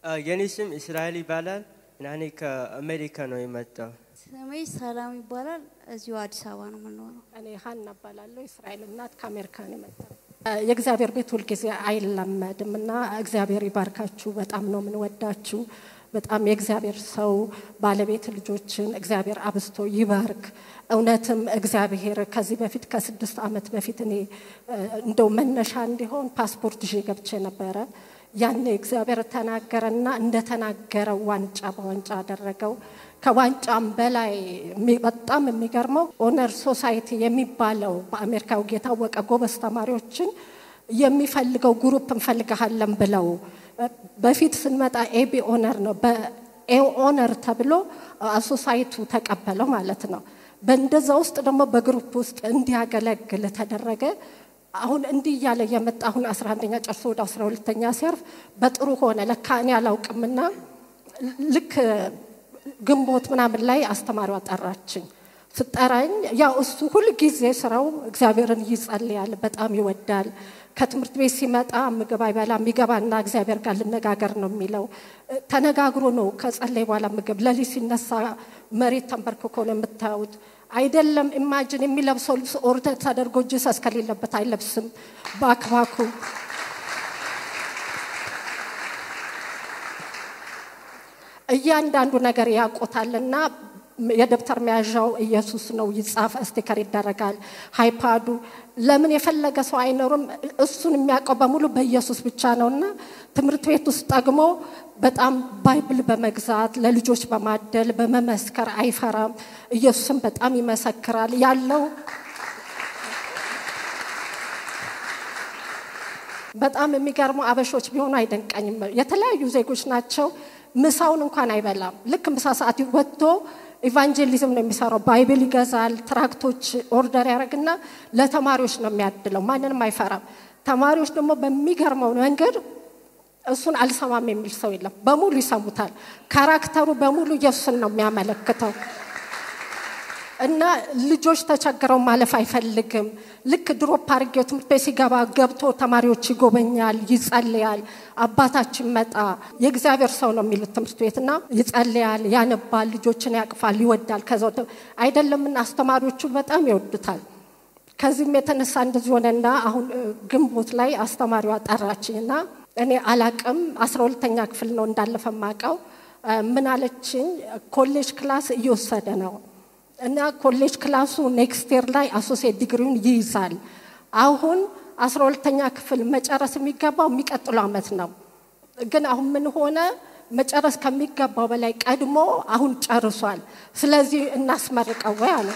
የኔ ስም እስራኤል ይባላል እና እኔ ከአሜሪካ ነው የመጣው። ስሜ ሰላም ይባላል። እዚሁ አዲስ አበባ ነው የምኖረው። እኔ ሀና እባላለሁ። እስራኤል እናት ከአሜሪካ ነው የመጣው። የእግዚአብሔር ቤት ሁልጊዜ አይለመድም እና እግዚአብሔር ይባርካችሁ። በጣም ነው የምንወዳችሁ። በጣም የእግዚአብሔር ሰው ባለቤት ልጆችን እግዚአብሔር አብዝቶ ይባርክ። እውነትም እግዚአብሔር ከዚህ በፊት ከስድስት ዓመት በፊት እኔ እንደው መነሻ እንዲሆን ፓስፖርት ይዤ ገብቼ ነበረ። ያኔ እግዚአብሔር ተናገረና እንደተናገረው ዋንጫ በዋንጫ አደረገው። ከዋንጫም በላይ በጣም የሚገርመው ኦነር ሶሳይቲ የሚባለው በአሜሪካው የታወቀ ጎበዝ ተማሪዎችን የሚፈልገው ግሩፕ እንፈልግሃለን ብለው በፊት ስንመጣ ኤቢ ኦነር ነው። በኤ ኦነር ተብሎ ሶሳይቱ ተቀበለው ማለት ነው። በእንደዛ ውስጥ ደግሞ በግሩፕ ውስጥ እንዲያገለግል ተደረገ። አሁን እንዲህ እያለ የመጣ አሁን አስራ አንደኛ ጨርሶ ወደ አስራ ሁለተኛ ሲያርፍ በጥሩ ሆነ። ለካ እኔ አላውቅምና ልክ ግንቦት ምናምን ላይ አስተማሪዋ ጠራችኝ። ስጠራኝ ያው እሱ ሁል ጊዜ ስራው እግዚአብሔርን ይጸልያል፣ በጣም ይወዳል። ከትምህርት ቤት ሲመጣ ምግብ አይበላ የሚገባና እግዚአብሔር ጋር ልነጋገር ነው የሚለው። ተነጋግሮ ነው ከጸለይ በኋላ ምግብ ለሊት ሲነሳ መሬት ተንበርክኮ ነው የምታዩት። አይደለም ኢማጅን የሚለብሰው ልብስ ኦርደር ተደርጎ ጂሰስ ከሌለበት አይለብስም። ባክባኩ እያንዳንዱ ነገር ያውቆታልና የደብተር መያዣው ኢየሱስ ነው ይጻፍ፣ ስቲከር ይደረጋል። ሃይፓዱ ለምን የፈለገ ሰው አይኖርም። እሱን የሚያውቀው በሙሉ በኢየሱስ ብቻ ነውና ትምህርት ቤት ውስጥ ደግሞ በጣም ባይብል በመግዛት ለልጆች በማደል በመመስከር አይፈራም። ኢየሱስን በጣም ይመሰክራል ያለው በጣም የሚገርሙ አበሾች ቢሆኑ አይደንቀኝም። የተለያዩ ዜጎች ናቸው። ምሳውን እንኳን አይበላም። ልክ ምሳ ሰዓት ወጥቶ ኢቫንጀሊዝም ነው የሚሰራው። ባይብል ይገዛል፣ ትራክቶች ኦርደር ያደርግና ለተማሪዎች ነው የሚያድለው። ማንንም አይፈራም። ተማሪዎች ደግሞ በሚገርመው መንገድ እሱን አልሰማም የሚል ሰው የለም። በሙሉ ይሰሙታል። ካራክተሩ በሙሉ ኢየሱስን ነው የሚያመለክተው። እና ልጆች ተቸግረው ማለፍ አይፈልግም። ልክ ድሮፕ አድርጌው ትምህርት ቤት ሲገባ ገብቶ ተማሪዎች ይጎበኛል፣ ይጸልያል። አባታችን መጣ የእግዚአብሔር ሰው ነው የሚሉት ትምህርት ቤት እና ይጸልያል፣ ያነባል፣ ልጆችን ያቅፋል፣ ይወዳል። ከዛ አይደለምና አስተማሪዎቹ በጣም ይወዱታል። ከዚህም የተነሳ እንደዚህ ሆነና አሁን ግንቦት ላይ አስተማሪዋ ጠራችኝና እኔ አላቅም አስራ ሁለተኛ ክፍል ነው እንዳለፈ ማቀው ምን አለችኝ፣ ኮሌጅ ክላስ እየወሰደ ነው እና ኮሌጅ ክላሱ ኔክስት ይር ላይ አሶሴት ዲግሪውን ይይዛል። አሁን አስራ ሁለተኛ ክፍል መጨረስ የሚገባው የሚቀጥለው ዓመት ነው። ግን አሁን ምን ሆነ? መጨረስ ከሚገባው በላይ ቀድሞ አሁን ጨርሷል። ስለዚህ እናስመርቀው ወይ አለ።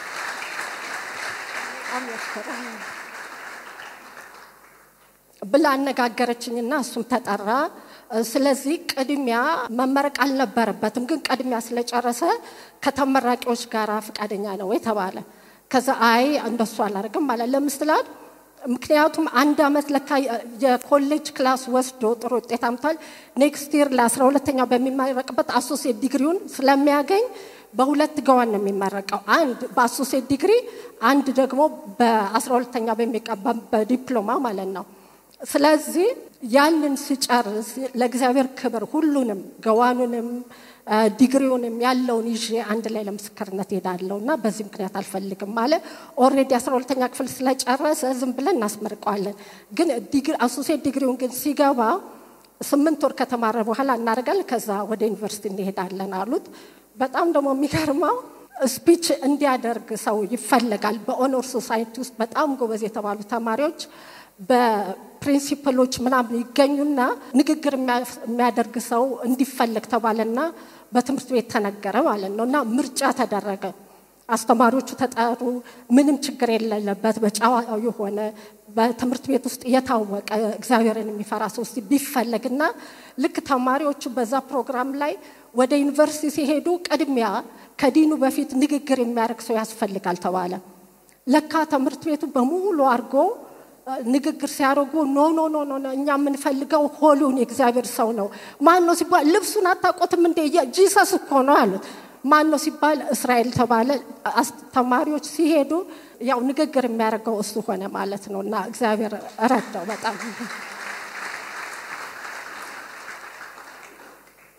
ብላ አነጋገረችኝና እሱም ተጠራ። ስለዚህ ቅድሚያ መመረቅ አልነበረበትም፣ ግን ቅድሚያ ስለጨረሰ ከተመራቂዎች ጋር ፈቃደኛ ነው ወይ ተባለ። ከዛ አይ እንደሱ አላደርግም ማለት ለምስላት ምክንያቱም አንድ አመት ለካ የኮሌጅ ክላስ ወስዶ ጥሩ ውጤት አምቷል። ኔክስት ይር ለአስራ ሁለተኛው በሚመረቅበት አሶሴት ዲግሪውን ስለሚያገኝ በሁለት ገዋን ነው የሚመረቀው። አንድ በአሶሴት ዲግሪ፣ አንድ ደግሞ በአስራ ሁለተኛ በሚቀባ በዲፕሎማ ማለት ነው። ስለዚህ ያንን ስጨርስ ለእግዚአብሔር ክብር ሁሉንም ገዋኑንም ዲግሪውንም ያለውን ይዤ አንድ ላይ ለምስክርነት ሄዳለሁ እና በዚህ ምክንያት አልፈልግም አለ። ኦልሬዲ አስራ ሁለተኛ ክፍል ስለጨረሰ ዝም ብለን እናስመርቀዋለን። ግን አሶሴት ዲግሪውን ግን ሲገባ ስምንት ወር ከተማረ በኋላ እናደርጋለን፣ ከዛ ወደ ዩኒቨርሲቲ እንሄዳለን አሉት። በጣም ደግሞ የሚገርመው ስፒች እንዲያደርግ ሰው ይፈለጋል። በኦኖር ሶሳይቲ ውስጥ በጣም ጎበዝ የተባሉ ተማሪዎች በፕሪንሲፕሎች ምናምን ይገኙና ንግግር የሚያደርግ ሰው እንዲፈለግ ተባለና በትምህርት ቤት ተነገረ ማለት ነው። እና ምርጫ ተደረገ። አስተማሪዎቹ ተጠሩ። ምንም ችግር የሌለበት በጨዋ የሆነ በትምህርት ቤት ውስጥ የታወቀ እግዚአብሔርን የሚፈራ ሰው ቢፈለግና ልክ ተማሪዎቹ በዛ ፕሮግራም ላይ ወደ ዩኒቨርሲቲ ሲሄዱ ቅድሚያ ከዲኑ በፊት ንግግር የሚያደርግ ሰው ያስፈልጋል ተባለ። ለካ ትምህርት ቤቱ በሙሉ አድርጎ ንግግር ሲያደርጉ ኖ ኖ ኖ ኖ እኛ የምንፈልገው ሆሉን የእግዚአብሔር ሰው ነው። ማን ነው ሲባል ልብሱን አታውቁትም እንዴ? ጂሰስ እኮ ነው አሉት። ማን ነው ሲባል እስራኤል ተባለ። ተማሪዎች ሲሄዱ ያው ንግግር የሚያደርገው እሱ ሆነ ማለት ነው። እና እግዚአብሔር ረዳው በጣም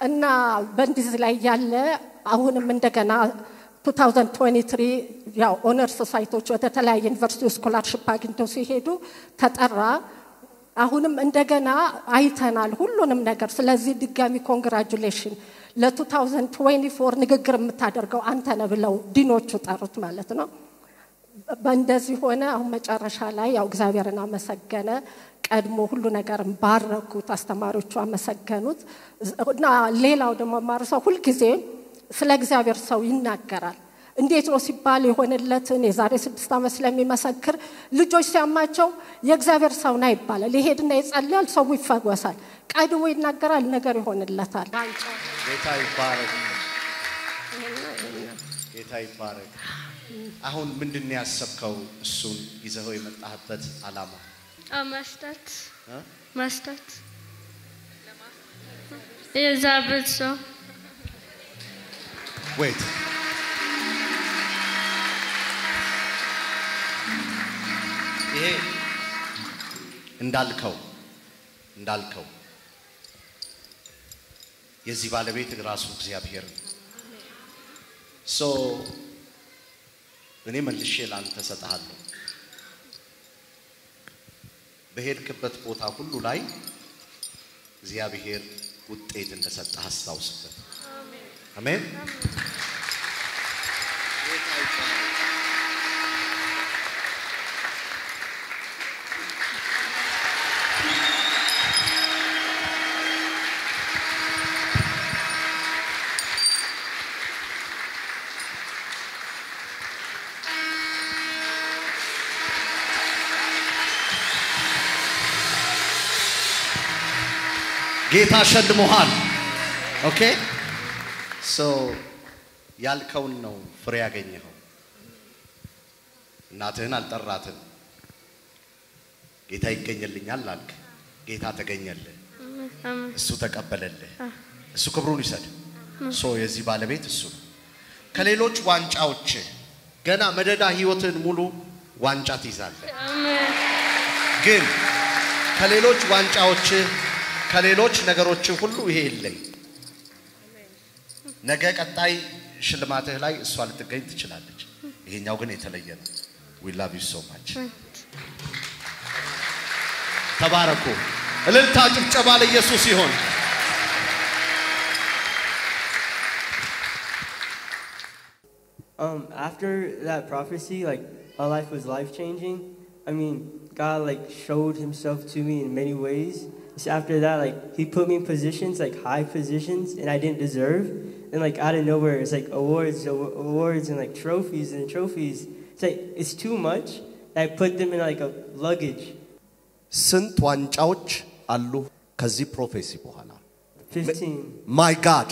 እና በእንዲህ ላይ ያለ አሁንም እንደገና 2023 ያው ኦነርስ ሳይቶች ወደ ተለያየ ዩኒቨርሲቲ ስኮላርሽፕ አግኝተው ሲሄዱ ተጠራ። አሁንም እንደገና አይተናል ሁሉንም ነገር። ስለዚህ ድጋሚ ኮንግራጁሌሽን ለ2024 ንግግር የምታደርገው አንተ ነህ ብለው ዲኖቹ ጠሩት ማለት ነው። በእንደዚህ ሆነ። አሁን መጨረሻ ላይ ያው እግዚአብሔርን አመሰገነ። ቀድሞ ሁሉ ነገርን ባረኩት፣ አስተማሪዎቹ አመሰገኑት። እና ሌላው ደግሞ ማርሰው ሁልጊዜ ስለ እግዚአብሔር ሰው ይናገራል። እንዴት ነው ሲባል የሆነለትን የዛሬ ስድስት ዓመት ስለሚመሰክር ልጆች ሲያማቸው የእግዚአብሔር ሰው ና ይባላል። ይሄድና ይጸልያል፣ ሰው ይፈወሳል። ቀድሞ ይናገራል፣ ነገር ይሆንለታል። ጌታ ይባረክ። ጌታ ይባረክ። አሁን ምንድን ነው ያሰብከው? እሱን ይዘኸው የመጣህበት ዓላማ መስጠት እ? መስጠት የእግዚአብሔር ሰው ወይት ይሄ እንዳልከው እንዳልከው የዚህ ባለቤት ራሱ እግዚአብሔር ነው። ሶ እኔ መልሼ ላንተ ሰጥሃለሁ። በሄድክበት ቦታ ሁሉ ላይ እግዚአብሔር ውጤት እንደሰጠህ አስታውስበት። አሜን። ጌታ ሸልሞሃል። ኦኬ ሶ ያልከውን ነው ፍሬ ያገኘኸው። እናትህን አልጠራትም። ጌታ ይገኝልኛል አልክ። ጌታ ተገኘልህ። እሱ ተቀበለልህ። እሱ ክብሩን ይሰድ። ሶ የዚህ ባለቤት እሱ ነው። ከሌሎች ዋንጫዎች ገና መደዳ ህይወትን ሙሉ ዋንጫ ትይዛለህ። ግን ከሌሎች ዋንጫዎች ከሌሎች ነገሮች ሁሉ ይሄ የለኝ። ነገ ቀጣይ ሽልማትህ ላይ እሷ ልትገኝ ትችላለች። ይሄኛው ግን የተለየ ነው። ዊ ላቭ ዩ ሶ ማች። ተባረኩ። እልልታ ጭብጨባ ለኢየሱስ ይሆን። Um, after that prophecy, like my life was life changing. I mean, God like showed Himself to me in many ways. So after that, like He put me in positions, like high positions, and I didn't deserve. And like out of nowhere, it's like awards, awa- awards, and like trophies and trophies. It's like it's too much. I put them in like a luggage. ስንት ዋንጫዎች አሉ ከዚህ ፕሮፌሲ በኋላ? Fifteen. ማይ ጋድ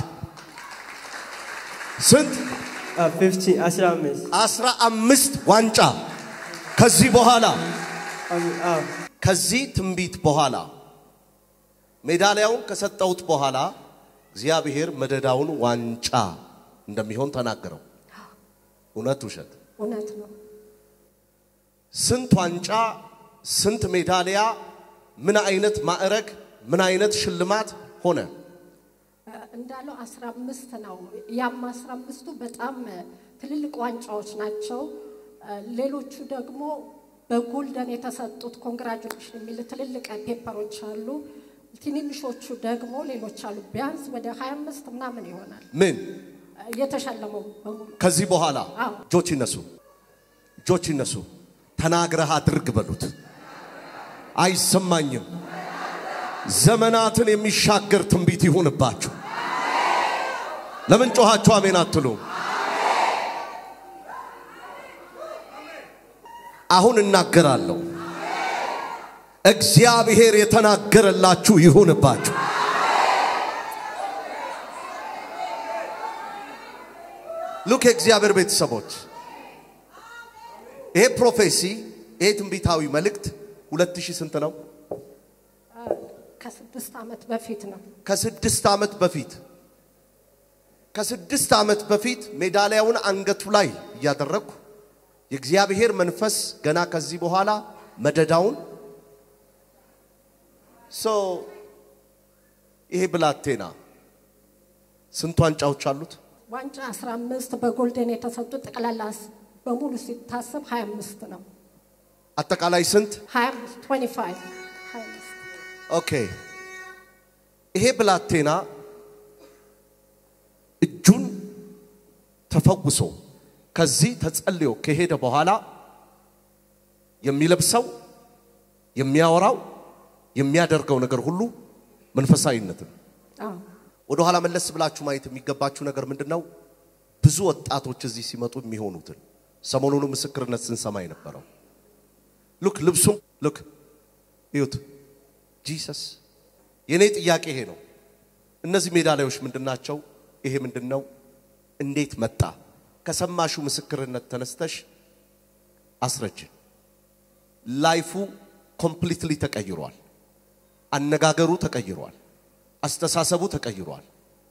ስንት? Uh, fifteen. I said I missed. አስራ አምስት ዋንጫ ከዚህ በኋላ Um, uh, ከዚህ ትንቢት በኋላ ሜዳሊያውን ከሰጠሁት በኋላ እግዚአብሔር መደዳውን ዋንጫ እንደሚሆን ተናገረው። እውነት ውሸት? እውነት ነው። ስንት ዋንጫ፣ ስንት ሜዳሊያ፣ ምን አይነት ማዕረግ፣ ምን አይነት ሽልማት ሆነ? እንዳለው አስራ አምስት ነው። ያም አስራ አምስቱ በጣም ትልልቅ ዋንጫዎች ናቸው። ሌሎቹ ደግሞ በጎልደን የተሰጡት ኮንግራጁሌሽን የሚል ትልልቅ ፔፐሮች አሉ። ትንንሾቹ ደግሞ ሌሎች አሉ። ቢያንስ ወደ 25 ምናምን ይሆናል ምን የተሸለመው በሙሉ። ከዚህ በኋላ አዎ። እጆች ይነሱ፣ እጆች ይነሱ። ተናግረህ አድርግ በሉት። አይሰማኝም። ዘመናትን የሚሻገር ትንቢት ይሁንባችሁ። ለምን ጮኻችሁ አሜን አትሉም? አሁን እናገራለሁ። እግዚአብሔር የተናገረላችሁ ይሁንባችሁ። ሉክ የእግዚአብሔር ቤተሰቦች ይሄ ፕሮፌሲ ይሄ ትንቢታዊ መልእክት ሁለት ሺህ ስንት ነው? ከስድስት ዓመት በፊት ነው። ከስድስት ዓመት በፊት ከስድስት ዓመት በፊት ሜዳሊያውን አንገቱ ላይ እያደረግኩ የእግዚአብሔር መንፈስ ገና ከዚህ በኋላ መደዳውን ሶ ይሄ ብላቴና ስንት ዋንጫዎች አሉት? ዋንጫ 15 በጎልደን የተሰጡ ጠቅላላ ስ- በሙሉ ሲታሰብ 25 ነው። አጠቃላይ ስንት? 25 25 25 ኦኬ። ይሄ ብላቴና እጁን ተፈውሶ ከዚህ ተጸልዮ ከሄደ በኋላ የሚለብሰው የሚያወራው የሚያደርገው ነገር ሁሉ መንፈሳዊነት ነው። አዎ ወደ ኋላ መለስ ብላችሁ ማየት የሚገባችሁ ነገር ምንድን ነው? ብዙ ወጣቶች እዚህ ሲመጡ የሚሆኑትን ሰሞኑኑ ምስክርነት ስንሰማ የነበረው ሉክ ልብሱም ሉክ እዩት። ጂሰስ የእኔ ጥያቄ ይሄ ነው። እነዚህ ሜዳሊያዎች ምንድን ናቸው? ይሄ ምንድን ነው? እንዴት መጣ? ከሰማሹ ምስክርነት ተነስተሽ አስረጅ። ላይፉ ኮምፕሊትሊ ተቀይሯል። አነጋገሩ ተቀይሯል። አስተሳሰቡ ተቀይሯል።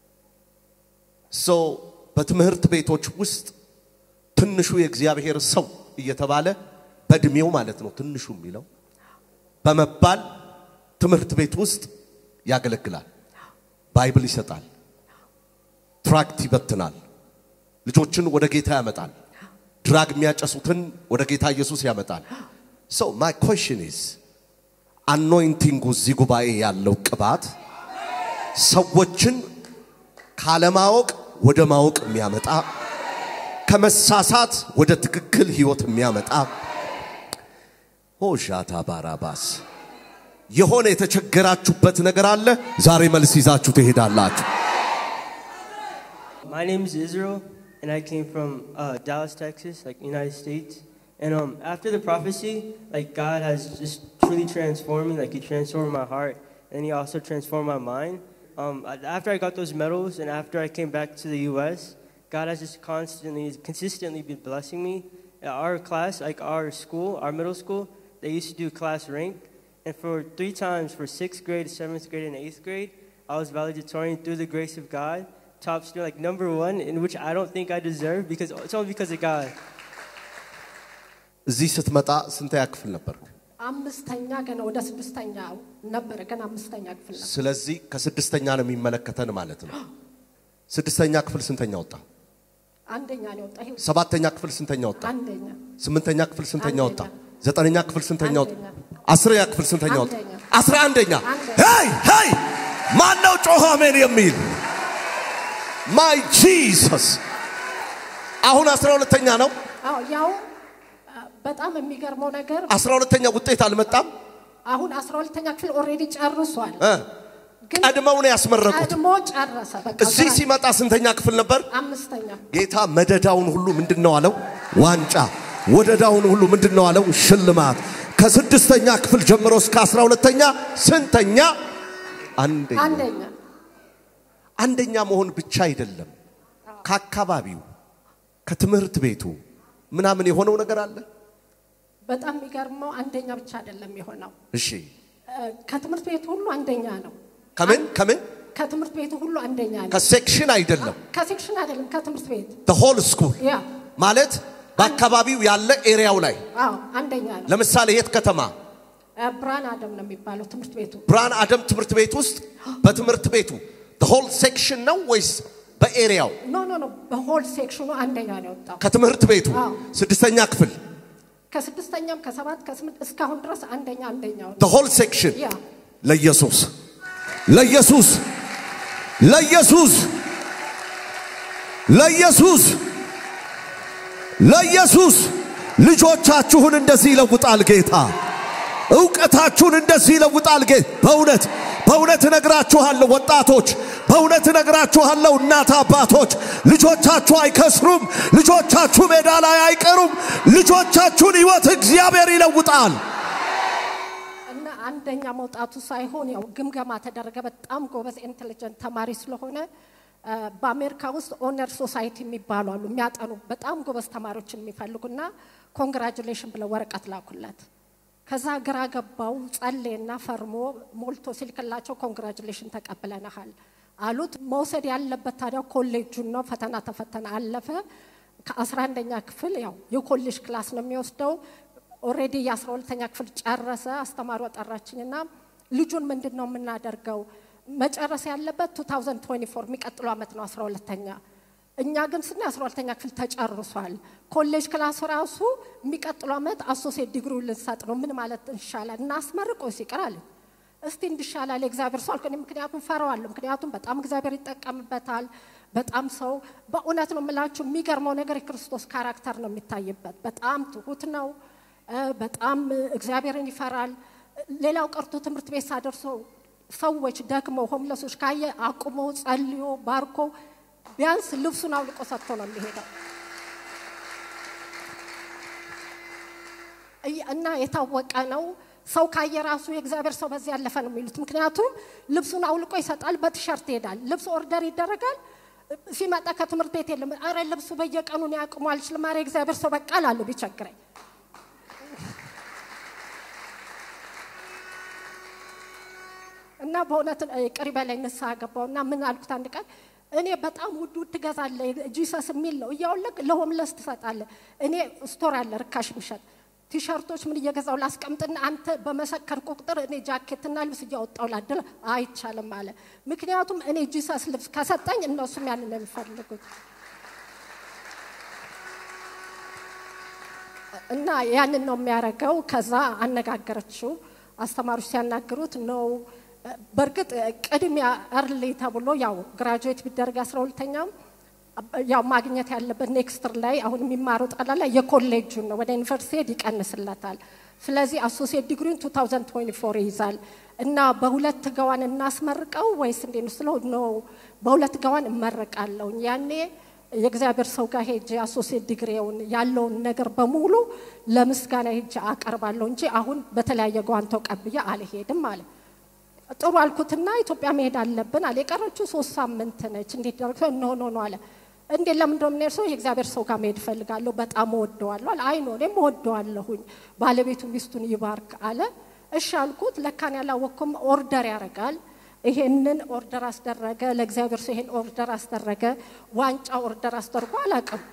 ሶ በትምህርት ቤቶች ውስጥ ትንሹ የእግዚአብሔር ሰው እየተባለ በእድሜው ማለት ነው ትንሹ የሚለው በመባል ትምህርት ቤት ውስጥ ያገለግላል። ባይብል ይሰጣል። ትራክት ይበትናል። ልጆችን ወደ ጌታ ያመጣል። ድራግ የሚያጨሱትን ወደ ጌታ ኢየሱስ ያመጣል። ሶ ማይ ኮሽን ኢዝ አኖይንቲንጉ እዚህ ጉባኤ ያለው ቅባት ሰዎችን ካለማወቅ ወደ ማወቅ የሚያመጣ ከመሳሳት ወደ ትክክል ህይወት የሚያመጣ ሆሻታ ባራባስ የሆነ የተቸገራችሁበት ነገር አለ። ዛሬ መልስ ይዛችሁ ትሄዳላችሁ። My name is Israel, and I came from uh, Dallas, Texas, like United States. And um, after the prophecy, like God has just truly transformed me. Like He transformed my heart, and He also transformed my mind. Um, I- after I got those medals, and after I came back to the U.S., God has just constantly, consistently been blessing me. At our class, like our school, our middle school, they used to do class rank, and for three times, for sixth grade, seventh grade, and eighth grade, I was valedictorian through the grace of God, top student, like number one, in which I don't think I deserve because it's only because of God. እዚህ ስትመጣ ስንተኛ ክፍል ነበር? አምስተኛ ገና ወደ ስድስተኛ ነበረ ገና አምስተኛ ክፍል ነበር። ስለዚህ ከስድስተኛ ነው የሚመለከተን ማለት ነው። ስድስተኛ ክፍል ስንተኛ ወጣ? አንደኛ ነው የወጣ ይኸው ሰባተኛ ክፍል ስንተኛ ወጣ? አንደኛ ስምንተኛ ክፍል ስንተኛ ወጣ? አንደኛ። ዘጠነኛ ክፍል ስንተኛ ወጣ? አንደኛ። አስረኛ ክፍል ስንተኛ ወጣ? አንደኛ። አስራ አንደኛ አንደኛ። ሄይ ሄይ ማን ነው ጮኸ አሜን የሚል ማይ ጂሰስ አሁን አስራ ሁለተኛ ነው አዎ ያው አ፣ በጣም የሚገርመው ነገር አስራ ሁለተኛ ውጤት አልመጣም አሁን አስራ ሁለተኛ ክፍል ኦልሬዲ ጨርሷል። እ ግን ቀድመው ነው ያስመረቁት ቀድሞ ጨረሰ። በቃ እዚህ ስራ- ሲመጣ ስንተኛ ክፍል ነበር አምስተኛ ጌታ መደዳውን ሁሉ ምንድን ነው አለው ዋንጫ ወደዳውን ሁሉ ምንድን ነው አለው ሽልማት ከስድስተኛ ክፍል ጀምሮ እስከ አስራ ሁለተኛ ስንተኛ አንደኛ አንደኛ አንደኛ መሆን ብቻ አይደለም ከአካባቢው ከትምህርት ቤቱ ምናምን የሆነው ነገር አለ በጣም የሚገርመው አንደኛ ብቻ አይደለም የሆነው እሺ እ፣ ከትምህርት ቤቱ ሁሉ አንደኛ ነው። ከምን ከምን ከትምህርት ቤቱ ሁሉ አንደኛ ነው። ከሴክሽን አይደለም ከሴክሽን አይደለም ከትምህርት ቤት ሆል ስኩል ያ ማለት በአካባቢው ያለ ኤሪያው ላይ አዎ አንደኛ ነው። ለምሳሌ የት ከተማ እ፣ ብርሃን አደም ነው የሚባለው ትምህርት ቤቱ ብርሃን አደም ትምህርት ቤት ውስጥ በትምህርት ቤቱ ሆል ሴክሽን ነው ወይስ በኤሪያው ኖ ኖ ኖ በሆል ሴክሽኑ አንደኛ ነው የወጣው። ከትምህርት ቤቱ አዎ። ስድስተኛ ክፍል ከስድስተኛም ከሰባት ከስምንት እስካሁን ድረስ አንደኛ አንደኛው ነው። ሆል ሴክሽን ያ ለኢየሱስ ለኢየሱስ ለኢየሱስ ለኢየሱስ ለኢየሱስ ልጆቻችሁን እንደዚህ ይለውጣል ጌታ። እውቀታችሁን እንደዚህ ይለውጣል ጌታ። በእውነት በእውነት እነግራችኋለሁ ወጣቶች፣ በእውነት እነግራችኋለሁ እናት አባቶች፣ ልጆቻችሁ አይከስሩም። ልጆቻችሁ ሜዳ ላይ አይቀሩም። ልጆቻችሁን ሕይወት እግዚአብሔር ይለውጣል። እና አንደኛ መውጣቱ ሳይሆን ያው ግምገማ ተደረገ። በጣም ጎበዝ ኢንቴሊጀንት ተማሪ ስለሆነ አ፣ በአሜሪካ ውስጥ ኦነር ሶሳይቲ የሚባሉ አሉ የሚያጠኑ በጣም ጎበዝ ተማሪዎችን የሚፈልጉና ኮንግራጁሌሽን ብለው ወረቀት ላኩለት። ከዛ ግራ ገባው ጸሌና ፈርሞ ሞልቶ ሲልክላቸው ኮንግራጁሌሽን ተቀብለናሃል አሉት። መውሰድ ያለበት ታዲያ ኮሌጁን ነው። ፈተና ተፈተነ፣ አለፈ። ከአስራ አንደኛ ክፍል ያው የኮሌጅ ክላስ ነው የሚወስደው። ኦልሬዲ የአስራ ሁለተኛ ክፍል ጨረሰ። አስተማሪዋ ጠራችኝና ልጁን ምንድን ነው የምናደርገው? መጨረስ ያለበት 2024 የሚቀጥለው ዓመት ነው 12ተኛ። እኛ ግን ስና 12ተኛ ክፍል ተጨርሷል። ኮሌጅ ክላስ ራሱ የሚቀጥለው ዓመት አሶሴት ዲግሪ ልንሰጥ ነው። ምን ማለት እንሻላል? እናስመርቅ ወይስ ይቅር አለኝ። እስቲ እንድሻላል የእግዚአብሔር ሰው አልኩ። እኔ ምክንያቱም ፈራዋለሁ። ምክንያቱም በጣም እግዚአብሔር ይጠቀምበታል። በጣም ሰው በእውነት ነው የምላችሁ፣ የሚገርመው ነገር የክርስቶስ ካራክተር ነው የሚታይበት። በጣም ትሁት ነው። እ፣ በጣም እግዚአብሔርን ይፈራል። ሌላው ቀርቶ ትምህርት ቤት ሳደርሰው ሰዎች ደክመው ሆምለሶች ካየ አቁሞ ጸልዮ ባርኮ ቢያንስ ልብሱን አውልቆ ሰጥቶ ነው የሚሄደው። እይ- እና የታወቀ ነው። ሰው ካየ ራሱ የእግዚአብሔር ሰው በዚህ ያለፈ ነው የሚሉት። ምክንያቱም ልብሱን አውልቆ ይሰጣል፣ በቲሸርት ይሄዳል። ልብሱ ኦርደር ይደረጋል። ሲመጣ ከትምህርት ቤት የለም። አረ ልብሱ በየቀኑ እኔ አቅሙ አልችልም። አረ የእግዚአብሔር ሰው በቃ እላለሁ ቢቸግረኝ። እና በእውነት ቅሪ በላይ ንስሐ ገባው እና ምን አልኩት አንድ ቀን እኔ በጣም ውድ ውድ ትገዛለህ ጂሰስ የሚል ነው እያወለቅ ለሆምለስ ትሰጣለህ። እኔ ስቶር አለ ርካሽ የሚሸጥ ቲሸርቶች ምን እየገዛው ላስቀምጥና አንተ በመሰከር ቁጥር እኔ ጃኬትና ልብስ እያወጣው ላድል አይቻልም አለ። ምክንያቱም እኔ ጂሰስ ልብስ ከሰጠኝ እነሱም ያንን ነው የሚፈልጉት። እና ያንን ነው የሚያደርገው። ከዛ አነጋገረችው። አስተማሪዎች ሲያናግሩት ነው በእርግጥ ቅድሚያ እርሊ ተብሎ ያው ግራጁዌት ቢደረግ አስራ ሁለተኛም ያው ማግኘት ያለበት ኔክስትር ላይ አሁን የሚማረው ጠቅላላ የኮሌጁን ነው። ወደ ዩኒቨርሲቲ ሄድ ይቀንስለታል። ስለዚህ አሶሲየት ዲግሪን 2024 ይይዛል እና በሁለት ገዋን እናስመርቀው ወይስ እንዴት ነው ስለው ነው በሁለት ገዋን እመረቃለሁ። ያኔ የእግዚአብሔር ሰው ጋር ሄጄ አሶሲየት ዲግሪውን ያለውን ነገር በሙሉ ለምስጋና ሄጄ አቀርባለሁ እንጂ አሁን በተለያየ ገዋን ተቀብዬ አልሄድም አለ። ጥሩ አልኩትና ኢትዮጵያ መሄድ አለብን አለ። የቀረችው ሶስት ሳምንት ነች። እንዴት ደረግ ኖ ኖ ኖ አለ። እንዴት ለምን እንደሆነ የምንሄድ ሰው የእግዚአብሔር ሰው ጋር መሄድ እፈልጋለሁ፣ በጣም እወደዋለሁ አለ። አይ ኖ እኔም እወደዋለሁኝ፣ ባለቤቱ ሚስቱን ይባርክ አለ። እሺ አልኩት። ለካን ያላወቅኩም ኦርደር ያደርጋል። ይሄንን ኦርደር አስደረገ። ለእግዚአብሔር ሰው ይሄን ኦርደር አስደረገ። ዋንጫ ኦርደር አስደርጎ አላውቅም።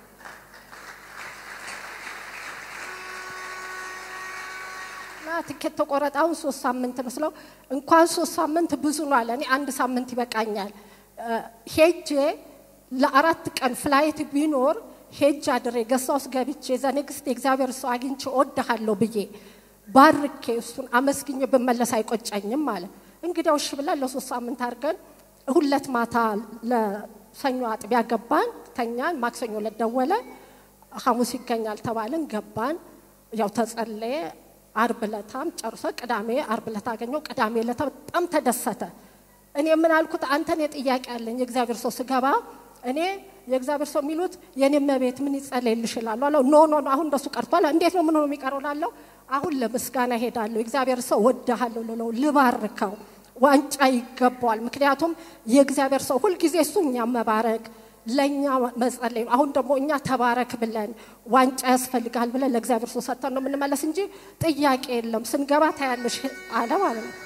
እና ትኬት ተቆረጠ። አሁን ሶስት ሳምንት ነው ስለው እንኳን ሶስት ሳምንት ብዙ ነው አለ። እኔ አንድ ሳምንት ይበቃኛል። ሄጄ ለአራት ቀን ፍላይት ቢኖር ሄጅ አድሬ ገሳ ውስጥ ገብቼ ዘንግስት የእግዚአብሔር ሰው አግኝቼ እወድሃለሁ ብዬ ባርኬ እሱን አመስግኜ ብመለስ አይቆጨኝም አለ። እንግዲያው እሺ ብለን ለሶስት ሳምንት አድርገን ሁለት ማታ ለሰኞ አጥቢያ ገባን፣ ተኛን። ማክሰኞ ዕለት ደወለ። ሐሙስ ይገኛል ተባልን፣ ገባን። ያው ተጸለየ። አርብ ዕለታም ጨርሶ ቅዳሜ አርብ ዕለት አገኘው። ቅዳሜ ዕለት በጣም ተደሰተ። እኔ ምን አልኩት? አንተን የጥያቄ አለኝ የእግዚአብሔር ሰው ስገባ እኔ የእግዚአብሔር ሰው የሚሉት የኔ መቤት ምን ይጸለይልሽ እላለሁ አለው። ኖ ኖ ኖ አሁን እንደሱ ቀርቷል። እንዴት ነው ምን ነው የሚቀረው ላለው አሁን ለምስጋና ሄዳለሁ። የእግዚአብሔር ሰው ወድሃለሁ ልለው ልባርከው ዋንጫ ይገባዋል። ምክንያቱም የእግዚአብሔር ሰው ሁልጊዜ እሱ እኛ መባረክ ለእኛ መጸለይ ነው። አሁን ደግሞ እኛ ተባረክ ብለን ዋንጫ ያስፈልጋል ብለን ለእግዚአብሔር ሰው ሰጥተን ነው የምንመለስ እንጂ ጥያቄ የለም። ስንገባ ታያለሽ አለ ማለት ነው።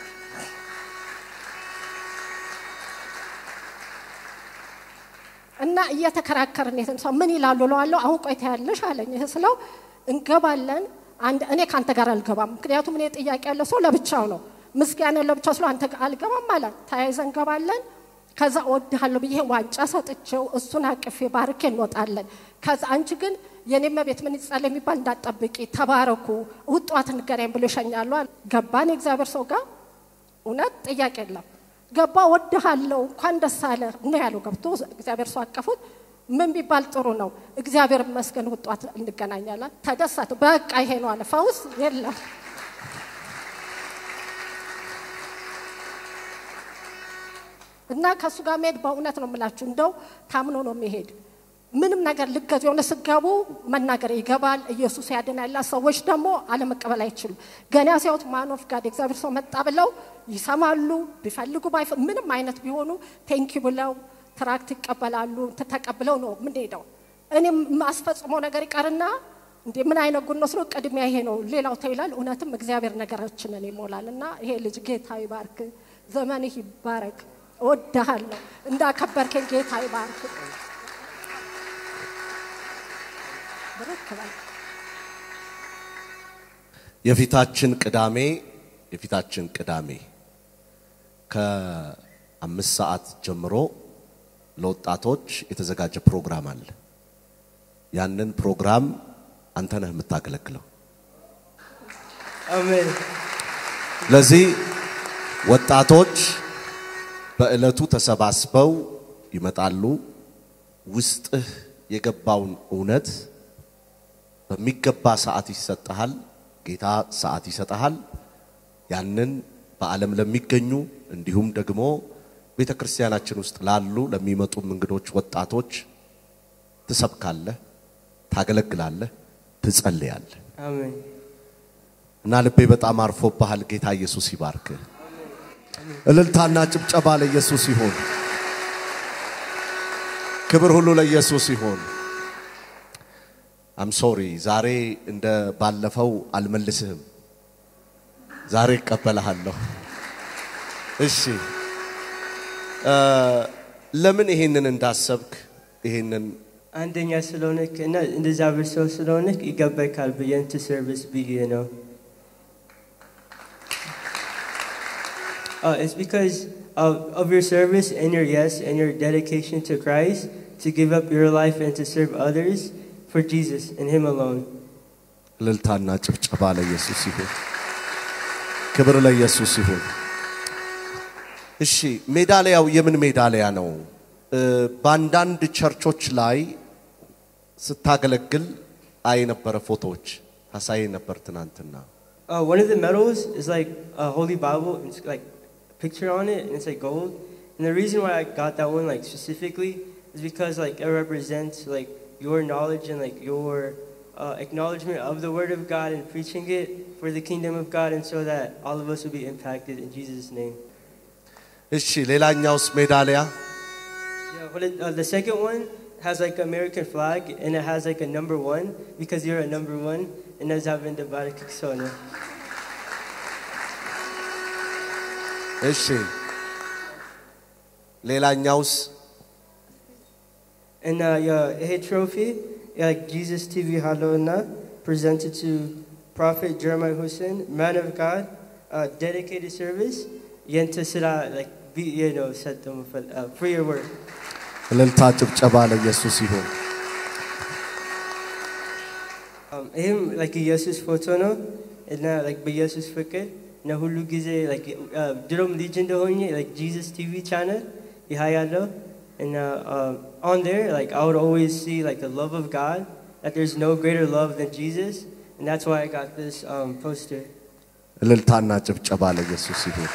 እና እየተከራከርን የትን ሰው ምን ይላሉ እለዋለሁ። አሁን ቆይ ታያለሽ አለኝ። ይህ ስለው እንገባለን። አንድ እኔ ከአንተ ጋር አልገባም፣ ምክንያቱም እኔ ጥያቄ ያለው ሰው ለብቻው ነው። ምስጋና ለብቻው ስለ አንተ ጋር አልገባም አለ። ተያይዘን እንገባለን። ከዛ እወድሃለሁ ብዬ ዋንጫ ሰጥቼው እሱን አቅፌ ባርኬ እንወጣለን። ከዛ አንቺ ግን የኔ መቤት ምን ይጻል የሚባል እንዳትጠብቂ፣ ተባረኩ፣ ውጧት እንገናኝ ብሎ ይሸኛሉ። ገባን የእግዚአብሔር ሰው ጋር እውነት ጥያቄ የለም። ገባ ወድሃለሁ፣ እንኳን ደስ አለ ነው ያለው። ገብቶ እግዚአብሔር ሰው አቀፉት። ምን ቢባል ጥሩ ነው? እግዚአብሔር ይመስገን ውጧት እንገናኛለን። ተደሰቱ። በቃ ይሄ ነው አለ። ፈውስ የለም። እና ከእሱ ጋር መሄድ በእውነት ነው የምላችሁ፣ እንደው ታምኖ ነው የሚሄድ። ምንም ነገር ልገዙ የሆነ ስገቡ መናገር ይገባል። ኢየሱስ ያድናል። ሰዎች ደግሞ አለመቀበል አይችሉም። ገና ሲያዩት ማን ኦፍ ጋድ የእግዚአብሔር ሰው መጣ ብለው ይሰማሉ። ቢፈልጉ ባይፈ ምንም አይነት ቢሆኑ ቴንኪ ብለው ትራክት ይቀበላሉ። ተቀብለው ነው የምንሄደው። እኔ ማስፈጽመው ነገር ይቀርና እንዴ ምን አይነት ጉድ ነው ስለ ቅድሚያ ይሄ ነው ሌላው ተው ይላል። እውነትም እግዚአብሔር ነገራችንን ይሞላል። እና ይሄ ልጅ ጌታ ይባርክ፣ ዘመንህ ይባረክ። እወድሃለሁ። እንዳከበርከኝ ጌታ ይባርክ። ብርክ በል። የፊታችን ቅዳሜ የፊታችን ቅዳሜ አምስት ሰዓት ጀምሮ ለወጣቶች የተዘጋጀ ፕሮግራም አለ። ያንን ፕሮግራም አንተ ነህ የምታገለግለው። Amen. ለዚህ ወጣቶች በዕለቱ ተሰባስበው ይመጣሉ። ውስጥህ የገባውን እውነት በሚገባ ሰዓት ይሰጠሃል። ጌታ ሰዓት ይሰጠሃል። ያንን በዓለም ለሚገኙ እንዲሁም ደግሞ ቤተ ክርስቲያናችን ውስጥ ላሉ ለሚመጡ እንግዶች ወጣቶች ትሰብካለህ፣ ታገለግላለህ፣ ትጸልያለህ Amen. እና ልቤ በጣም አርፎብሃል። ጌታ ኢየሱስ ይባርክህ። እልልታና ጭብጨባ ለኢየሱስ ይሁን። ክብር ሁሉ ለኢየሱስ ይሁን። አም ሶሪ ዛሬ እንደ ባለፈው አልመልስህም። ዛሬ እቀበልሃለሁ። እሺ እ ለምን ይሄንን እንዳሰብክ ይሄንን አንደኛ ስለሆነክ እና እንደዚያብር ሰው ስለሆነክ ይገባካል ብዬን ቱ ሰርቪስ ብዬ ነው። Uh, it's because of, of your service and your yes and your dedication to Christ to give up your life and to serve others for Jesus and Him alone. እልልታና ጭብጨባ ለኢየሱስ ይሁን። ክብር ለኢየሱስ ይሁን። እሺ ሜዳሊያው የምን ሜዳሊያ ነው? እ፣ በአንዳንድ ቸርቾች ላይ ስታገለግል አይ ነበረ ፎቶዎች ታሳይ ነበር ትናንትና። Uh, one of the medals is like a holy Bible, and it's like a picture on it, and it's like gold. And the reason why I got that one like specifically is because like it represents like your knowledge and like your uh, acknowledgement of the Word of God and preaching it for the kingdom of God, and so that all of us will be impacted in Jesus' name. እሺ ሌላኛውስ ሜዳሊያ Yeah, what it, uh, the second one has like American flag, and it has like a number one because you're a number one, and that's having the Barak Kiksona. እሺ ሌላኛውስ And uh, yeah, a trophy, yeah, like Jesus TV Halona, presented to Prophet Jeremiah Hussein, man of God, uh, dedicated service. Yenta Sira, like, be, you know, set them for, uh, for your work. እልልታ ጭብጨባ ለኢየሱስ ይሁን። Um, him, like, Jesus photo, no? And uh, like, be Jesus Fikir. Na hulu gize, like, uh, Drum Legion de Honye, like, Jesus TV channel, Ihayalo. And uh, um, on there, like, I would always see, like, the love of God, that there's no greater love than Jesus. And that's why I got this um, poster. እልልታና ጭብጨባ ለኢየሱስ ይሁን።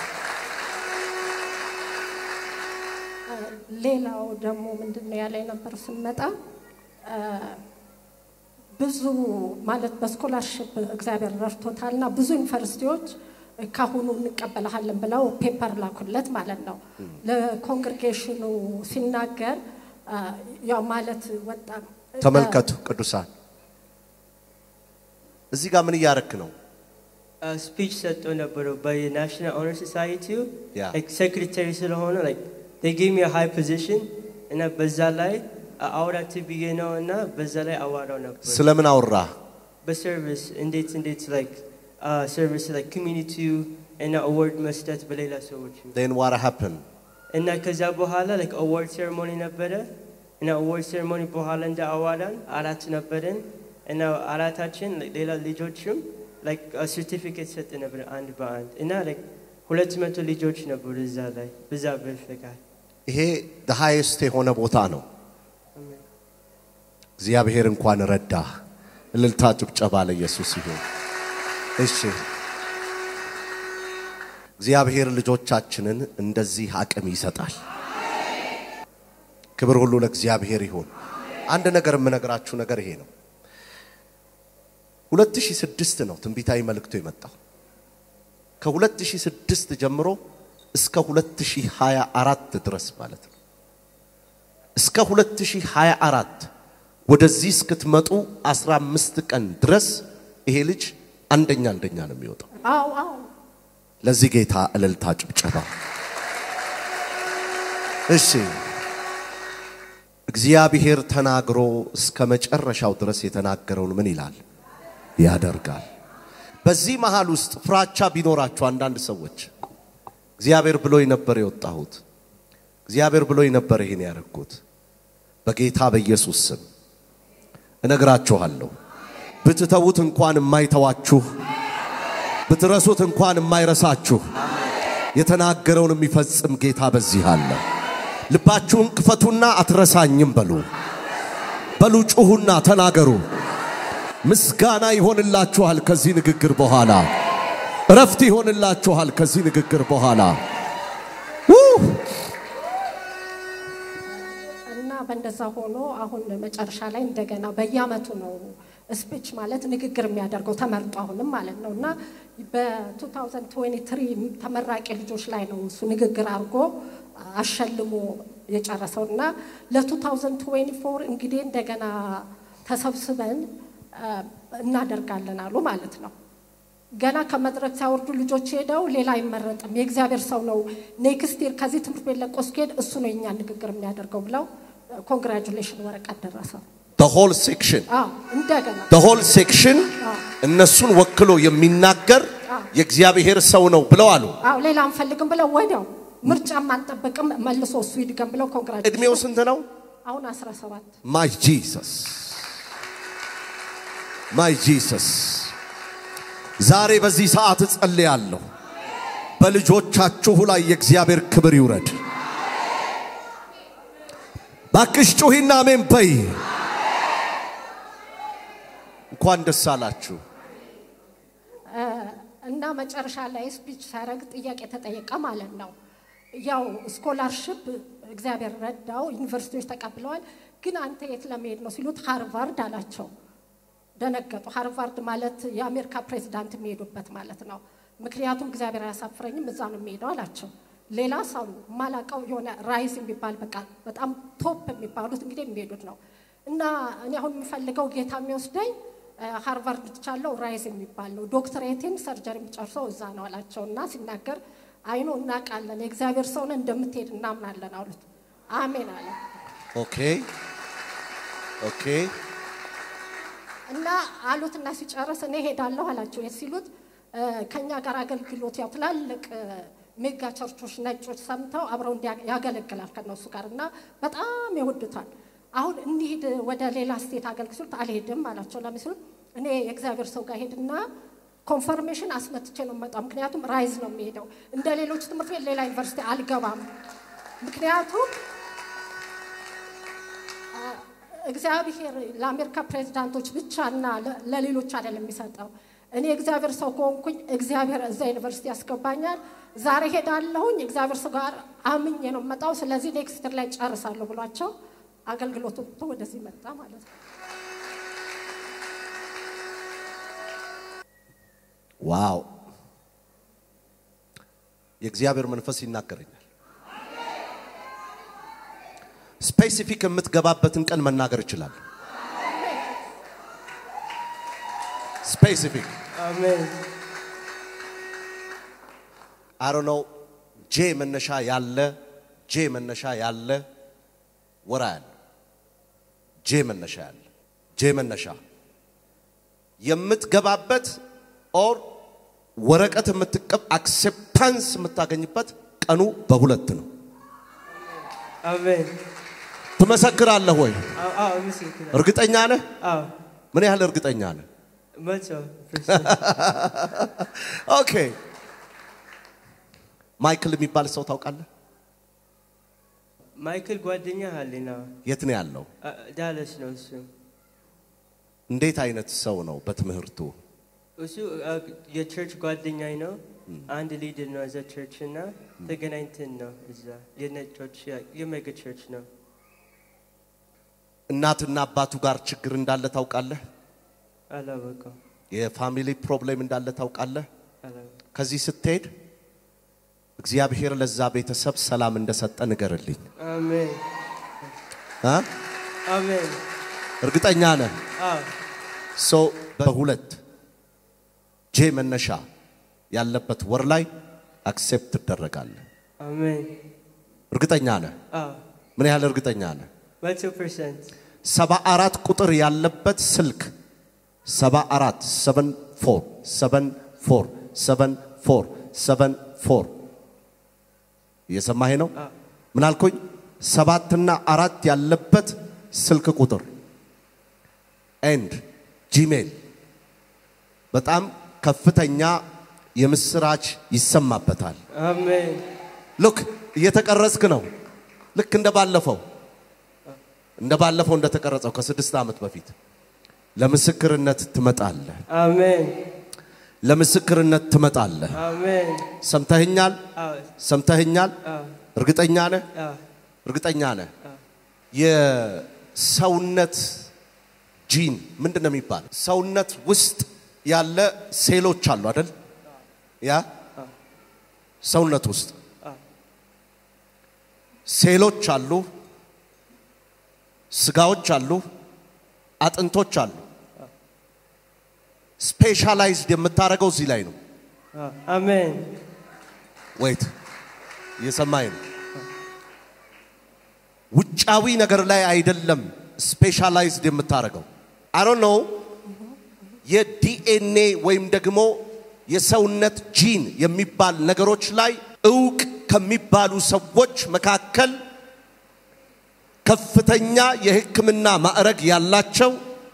ሌላው ደግሞ ምንድን ነው ያለ ነበር ስንመጣ እ፣ ብዙ ማለት በስኮላርሽፕ እግዚአብሔር ረድቶታል እና ብዙ ዩኒቨርሲቲዎች ካሁኑ እንቀበልሃለን ብለው ፔፐር ላኩለት ማለት ነው። ለኮንግሬጌሽኑ ሲናገር እ፣ ያው ማለት ወጣ ተመልከቱ ቅዱሳን፣ እዚህ ጋር ምን እያረክ ነው? uh, speech ሰጥቶ ነበረ by the National Honor Society Yeah. like secretary ስለሆነ like they gave me a high position እና በዛ ላይ አውራት ብዬ ነው እና በዛ ላይ አዋራው ነበር ስለምን አወራህ? በሰርቪስ እንዴት እንዴት like uh, service like community እና award መስጠት በሌላ ሰዎች then what happened? እና ከዛ በኋላ like award ceremony ነበረ እና award ceremony በኋላ እንደ አዋራን አራት ነበረን እና አራታችን like ሌላ ልጆችም like ሰርቲፊኬት ሰጥ ነበር አንድ በአንድ እና like ሁለት መቶ ልጆች ነበሩ እዛ ላይ በዛ በፈቃድ ይሄ the highest የሆነ ቦታ ነው። እግዚአብሔር እንኳን ረዳህ። እልልታ ጭብጨባ ለኢየሱስ ይሁን። እሺ እግዚአብሔር ልጆቻችንን እንደዚህ አቅም ይሰጣል። ክብር ሁሉ ለእግዚአብሔር ይሁን። አንድ ነገር የምነግራችሁ ነገር ይሄ ነው። 2006 ነው ትንቢታዊ መልእክቱ የመጣው። ከ2006 ጀምሮ እስከ 2024 ድረስ ማለት ነው። እስከ 2024 ወደዚህ እስክትመጡ 15 ቀን ድረስ ይሄ ልጅ አንደኛ አንደኛ ነው የሚወጣው። አዎ አዎ ለዚህ ጌታ እልልታ ጭብጨባ። እሺ እግዚአብሔር ተናግሮ እስከ መጨረሻው ድረስ የተናገረውን ምን ይላል ያደርጋል። በዚህ መሃል ውስጥ ፍራቻ ቢኖራችሁ አንዳንድ ሰዎች እግዚአብሔር ብሎኝ ነበር የወጣሁት እግዚአብሔር ብሎኝ ነበር ይሄን ያደረግኩት። በጌታ በኢየሱስ ስም እነግራችኋለሁ። ብትተዉት እንኳን የማይተዋችሁ ብትረሱት እንኳን የማይረሳችሁ የተናገረውን የሚፈጽም ጌታ በዚህ አለ። ልባችሁን ክፈቱና አትረሳኝም በሉ። በሉ ጩኹና ተናገሩ። ምስጋና ይሆንላችኋል ከዚህ ንግግር በኋላ። እረፍት ይሆንላችኋል ከዚህ ንግግር በኋላ። ውህ! እና በእንደዛ ሆኖ አሁን መጨረሻ ላይ እንደገና በየአመቱ ነው ስፒች ማለት ንግግር የሚያደርገው ተመርጦ አሁንም ማለት ነው እና በ2023 ተመራቂ ልጆች ላይ ነው እሱ ንግግር አድርጎ አሸልሞ የጨረሰው እና ለ2024 እንግዲህ እንደገና ተሰብስበን አ፣ እናደርጋለን አሉ ማለት ነው። ገና ከመድረክ ሳይወርዱ ልጆች ሄደው ሌላ አይመረጥም፣ የእግዚአብሔር ሰው ነው፣ ኔክስት ይር ከዚህ ትምህርት ቤት ለቆ ሲሄድ እሱ ነው የኛ ንግግር የሚያደርገው ብለው ኮንግራጁሌሽን ወረቀት ደረሰው። ሆል ሴክሽን አዎ እንደገና ሆል ሴክሽን እነሱን ወክሎ የሚናገር የእግዚአብሔር ሰው ነው ብለው አሉ። አዎ ሌላ አንፈልግም ብለው ወዲያው ምርጫም አንጠብቅም መልሶ እሱ ይድገም ብለው ኮንግራጁሌሽን እድሜው ስንት ነው? አሁን 17 ማይ ጂሰስ ማይ ጂሰስ ዛሬ በዚህ ሰዓት እጸልያለሁ። በልጆቻችሁ ላይ የእግዚአብሔር ክብር ይውረድ። ባክሽ ጩሂና አሜን በይ። እንኳን ደስ አላችሁ። እና መጨረሻ ላይ ስፒች ሲያደርግ ጥያቄ ተጠየቀ ማለት ነው። ያው ስኮላርሽፕ እግዚአብሔር ረዳው፣ ዩኒቨርሲቲዎች ተቀብለዋል። ግን አንተ የት ለመሄድ ነው ሲሉት ሃርቫርድ አላቸው። ደነገጡ። ሃርቫርድ ማለት የአሜሪካ ፕሬዚዳንት የሚሄዱበት ማለት ነው። ምክንያቱም እግዚአብሔር አያሳፍረኝም እዛ ነው የሚሄደው አላቸው። ሌላ ሰው ማላቀው የሆነ ራይዝ የሚባል በቃ በጣም ቶፕ የሚባሉት እንግዲህ የሚሄዱት ነው። እና እኔ አሁን የምፈልገው ጌታ የሚወስደኝ እ፣ ሃርቫርድ ትቻለው ራይዝ የሚባል ነው። ዶክትሬቴን ሰርጀሪ የሚጨርሰው እዛ ነው አላቸው። እና ሲናገር አይኖ እናውቃለን፣ የእግዚአብሔር ሰውን እንደምትሄድ እናምናለን አሉት። አሜን አለ። ኦኬ ኦኬ እና አሉትና ሲጨርስ እኔ ሄዳለሁ አላቸው። የት ሲሉት እ፣ ከእኛ ጋር አገልግሎት ያው ትላልቅ እ፣ ሜጋ ቸርቾች ነጮች ሰምተው አብረው እንዲያ- ያገለግላል ከነሱ ጋር እና በጣም ይወዱታል። አሁን እንሂድ ወደ ሌላ ስቴት አገልግል ሲሉት አልሄድም አላቸው። ለምን ሲሉት እኔ የእግዚአብሔር ሰው ጋር ሄድና ኮንፈርሜሽን አስመትቼ ነው የምመጣው። ምክንያቱም ራይዝ ነው የሚሄደው። እንደ ሌሎች ትምህርት ቤት ሌላ ዩኒቨርሲቲ አልገባም። ምክንያቱም እግዚአብሔር ለአሜሪካ ፕሬዚዳንቶች ብቻ እና ለ- ለሌሎች አይደለም የሚሰጠው። እኔ እግዚአብሔር ሰው ከሆንኩኝ እግዚአብሔር እዛ ዩኒቨርሲቲ ያስገባኛል። ዛሬ ሄዳለሁኝ እግዚአብሔር ሰው ጋር አምኜ ነው የምመጣው። ስለዚህ ኔክስት ላይ ጨርሳለሁ ብሏቸው አገልግሎቱ ትቶ ወደዚህ መጣ ማለት ነው። ዋው የእግዚአብሔር መንፈስ ይናገረኛል። ስፔሲፊክ የምትገባበትን ቀን መናገር ይችላል። ስፔሲፊክ አሜን አሮ ነው ጄ መነሻ ያለ ጄ መነሻ ያለ ወራ ያለ ጄ መነሻ ያለ ጄ መነሻ የምትገባበት ኦር ወረቀት የምትቀብ አክሴፕታንስ የምታገኝበት ቀኑ በሁለት ነው። አሜን ትመሰክራለህ ወይ? አዎ አዎ ምስክር እርግጠኛ ነህ? አዎ ምን ያህል እርግጠኛ ነህ? መቶ ፐርሰንት ኦኬ። ማይክል የሚባል ሰው ታውቃለህ? ማይክል ጓደኛ አለኝ ነው የት ነው ያለው? ዳለስ ነው እሱ እንዴት አይነት ሰው ነው በትምህርቱ? እሱ አ፣ የቸርች ጓደኛኝ ነው አንድ ሊድር ነው እዛ ቸርች እና ተገናኝተን ነው እዛ የነጮች የሜጋ ቸርች ነው እናትና አባቱ ጋር ችግር እንዳለ ታውቃለህ? አላወቀው የፋሚሊ ፕሮብሌም እንዳለ ታውቃለህ? አላወቀው ከዚህ ስትሄድ እግዚአብሔር ለዛ ቤተሰብ ሰላም እንደሰጠ ንገርልኝ። አሜን አ? አሜን እርግጠኛ ነህ? አዎ ሶ በሁለት ጄ መነሻ ያለበት ወር ላይ አክሴፕት ትደረጋለህ። አሜን እርግጠኛ ነህ? አዎ ምን ያህል እርግጠኛ ነህ? መቶ ፐርሰንት ሰባ አራት ቁጥር ያለበት ስልክ ሰባ አራት ሰቨን ፎር ሰቨን ፎር ሰቨን ፎር ሰቨን ፎር እየሰማህ ነው? ምን አልኩኝ? ሰባትና አራት ያለበት ስልክ ቁጥር ኤንድ ጂሜል በጣም ከፍተኛ የምስራች ይሰማበታል። አሜን ሉክ እየተቀረጽክ ነው። ልክ እንደ ባለፈው እንደ ባለፈው እንደተቀረጸው ከስድስት ዓመት በፊት ለምስክርነት ትመጣለህ። አሜን ለምስክርነት ትመጣለህ። አሜን ሰምተህኛል? አዎ ሰምተህኛል? አዎ እርግጠኛ ነህ? አዎ እርግጠኛ ነህ? የሰውነት ጂን ምንድን ነው የሚባል? ሰውነት ውስጥ ያለ ሴሎች አሉ አይደል? ያ ሰውነት ውስጥ ሴሎች አሉ፣ ስጋዎች አሉ፣ አጥንቶች አሉ። ስፔሻላይዝድ የምታደርገው እዚህ ላይ ነው። አዎ አሜን ወይት እየሰማኝ ነው። ውጫዊ ነገር ላይ አይደለም ስፔሻላይዝድ የምታደርገው። አይ ዶንት ኖ የዲኤንኤ ወይም ደግሞ የሰውነት ጂን የሚባል ነገሮች ላይ እውቅ ከሚባሉ ሰዎች መካከል ከፍተኛ የሕክምና ማዕረግ ያላቸው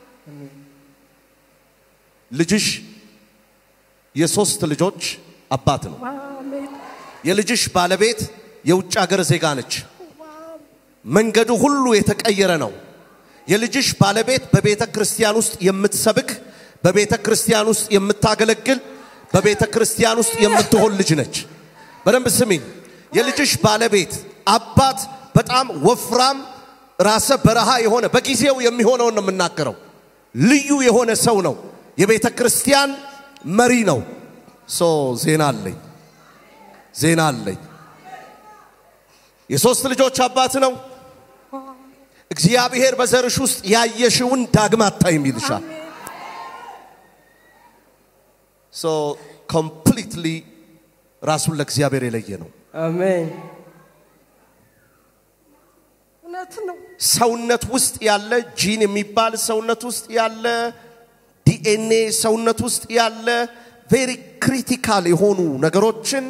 ልጅሽ የሶስት ልጆች አባት ነው። አሜን የልጅሽ ባለቤት የውጭ ሀገር ዜጋ ነች። መንገዱ ሁሉ የተቀየረ ነው። የልጅሽ ባለቤት በቤተ ክርስቲያን ውስጥ የምትሰብክ፣ በቤተ ክርስቲያን ውስጥ የምታገለግል፣ በቤተ ክርስቲያን ውስጥ የምትሆን ልጅ ነች። በደንብ ስሚኝ። የልጅሽ ባለቤት አባት በጣም ወፍራም ራሰ በረሃ የሆነ በጊዜው የሚሆነውን ነው የምናገረው። ልዩ የሆነ ሰው ነው። የቤተ ክርስቲያን መሪ ነው። ሶ ዜና አለኝ ዜና አለኝ። የሶስት ልጆች አባት ነው። እግዚአብሔር በዘርሽ ውስጥ ያየሽውን ዳግም አታይም ይልሻል። ሶ ኮምፕሊትሊ ራሱን ለእግዚአብሔር የለየ ነው። አሜን እውነት ነው ሰውነት ውስጥ ያለ ጂን የሚባል ሰውነት ውስጥ ያለ ዲኤንኤ ሰውነት ውስጥ ያለ ቬሪ ክሪቲካል የሆኑ ነገሮችን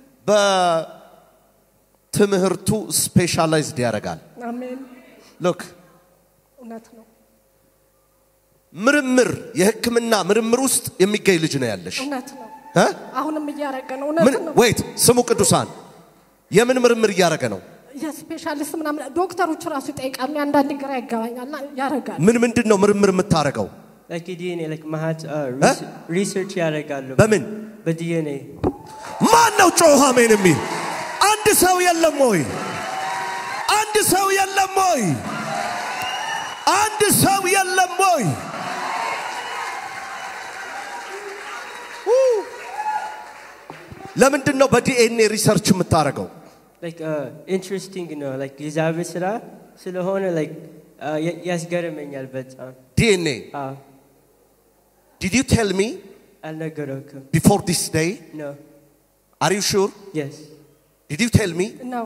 በትምህርቱ ስፔሻላይዝድ ያደርጋል። አሜን ሎክ እውነት ነው ምርምር የሕክምና ምርምር ውስጥ የሚገኝ ልጅ ነው ያለሽ። እውነት ነው እ? አሁንም እያረገ ነው ምን እውነት ነው ወይት ስሙ ቅዱሳን የምን ምርምር እያደረገ ነው? የስፔሻሊስት ምናምን ዶክተሮች ራሱ ይጠይቃሉ አንዳንድ ግራ ይገባኛልና ያረጋል ምን ምንድን ነው ምርምር የምታደርገው? like ዲኤንኤ like ማሃት እ? ሪሰርች ያደርጋሉ በምን በዲኤንኤ ማን ነው ጮኸ አሜን የሚል? አንድ ሰው የለም ወይ? አንድ ሰው የለም ወይ? አንድ ሰው የለም ወይ? ኡ! ለምንድን ነው በዲኤንኤ ሪሰርች የምታደርገው? like uh, interesting ነው like የእግዚአብሔር ስራ ስለሆነ like uh, ያ- ያስገርመኛል በጣም ዲኤንኤ አዎ ዲድ ዩ ቴል ሚ አልነገረውክም ቢፎር ዲስ ዴይ ነው አር ዩ ሹር yes ዲድ ዩ ቴል ሚ ነው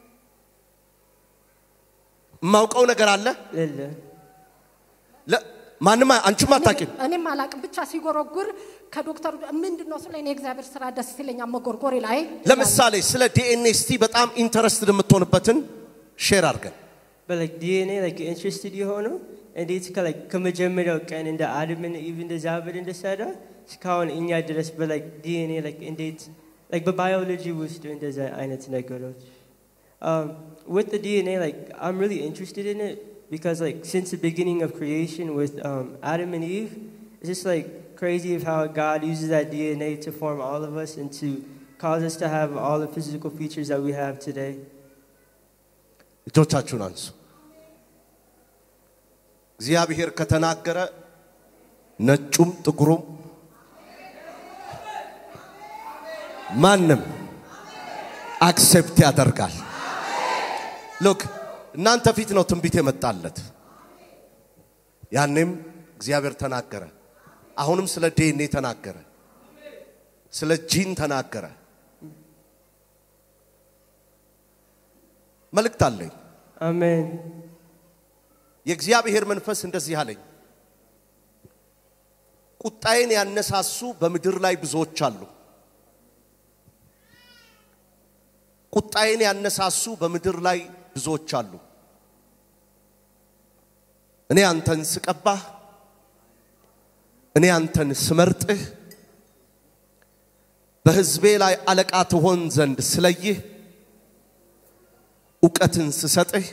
የማውቀው ነገር አለ ሌለ ለ- ማንም አንቺም አታውቂም እኔም አላቅም ብቻ ሲጎረጉር ከዶክተሩ ምንድን ነው ስለ እኔ የእግዚአብሔር ስራ ደስ ይለኛል መጎርጎሬ ላይ ለምሳሌ ስለ ዲኤንኤ እስቲ በጣም ኢንተረስትድ የምትሆንበትን ሼር አድርገን but like ዲኤንኤ like interested የሆነው እንዴት ከ like ከመጀመሪያው ቀን እንደ አድምን ኢቭ እንደ ዛብር እንደሰራ እስካሁን እኛ ድረስ በላይክ ዲኤንኤ like እንዴት like በባዮሎጂ ውስጥ እንደዛ አይነት ነገሮች um, with the DNA like I'm really interested in it because like since the beginning of creation with um, Adam and Eve it's just like crazy of how God uses that DNA to form all of us and to cause us to have all the physical features that we have today እጆቻችሁን አንሱ እግዚአብሔር ከተናገረ ነጩም ጥቁሩም ማንም አክሴፕት ያደርጋል ሎክ እናንተ ፊት ነው ትንቢት የመጣለት ያኔም እግዚአብሔር ተናገረ አሁንም ስለ ዲኤንኤ ተናገረ ስለ ጂን ተናገረ መልእክት አለኝ Amen. የእግዚአብሔር መንፈስ እንደዚህ አለኝ፣ ቁጣዬን ያነሳሱ በምድር ላይ ብዙዎች አሉ። ቁጣዬን ያነሳሱ በምድር ላይ ብዙዎች አሉ። እኔ አንተን ስቀባህ፣ እኔ አንተን ስመርጥህ፣ በሕዝቤ ላይ አለቃ ትሆን ዘንድ ስለይህ፣ እውቀትን ስሰጥህ